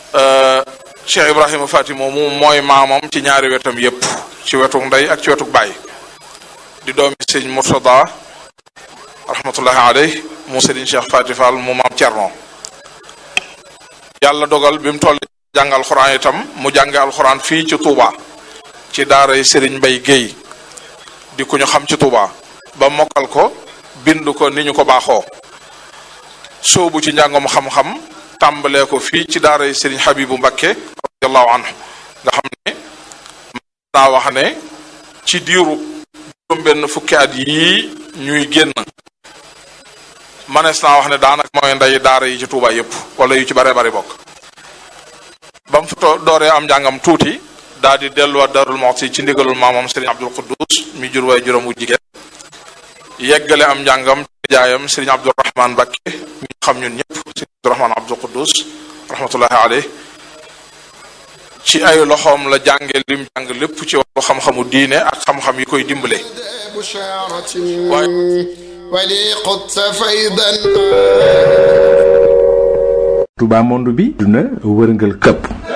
Cheikh Ibrahima Fati moomu mooy maamam ci ñaari wetam yépp ci wetuk ndey ak ci wetuk baay di doomi sëñ Murtada rahmatullahi alayhi mu sëriñ Cheikh Fati Fall mu maam Cerno yàlla dogal bi mu toll jàng alxuraan itam mu jànge alxuraan fii ci Touba ci daaray Serigne Bay Guèye di ku ñu xam ci Touba ba mokkal ko bind ko ni ñu ko baaxoo soobu ci njàngom xam-xam tàmbalee ko fii ci daaray Serigne Habibu Mbakke radiallahu anhu nga xam ne naa wax ne ci diiru juróom benn fukki at yii ñuy génn manees naa wax ne daanaka mooy nday daara yi ci Touba yépp wala yu ci bare bari bokk ba mu fa dooree am njàngam tuuti daal di delluwaat Darul Muxti ci ndigalul maamam Serigne Abdul Quddus mi jur waay juróom wu jigéen yeggale am njàngam ci jaayam Serigne Abdourahman Mbakke mi xam ñun ñëpp Serigne Abdourahman Abdul Quddus rahmatullahi alayh ci ay loxoom la jànge lim jàng lépp ci wàllu xam-xamu diine ak xam-xam yi koy dimbale Touba monde bi duna wërngal këpp